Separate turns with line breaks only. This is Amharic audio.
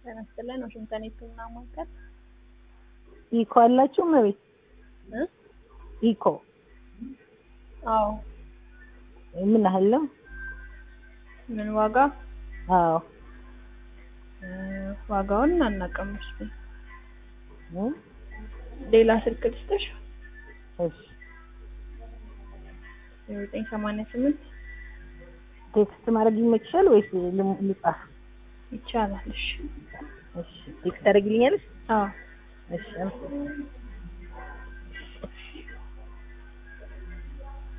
ጤና ይስጥልን ዋሽንግተን የህክምና ማዕከል
ኢኮ አላችሁ መቤት
እ
ኢኮ
አዎ
ምን ያህል ነው?
ምን ዋጋ
አዎ
እ ዋጋውን አናውቅም እሱ
እ
ሌላ ስልክ ልስጥሽ
እሺ
ዘጠኝ ሰማንያ ስምንት
ቴክስት ማድረግ ይመችሻል ወይስ ልም- ልጻፍ?
ይቻላል እሺ
እሺ ቴክስት ታደርጊልኛለሽ?
አዎ
እሺ አመሰግናለሁ።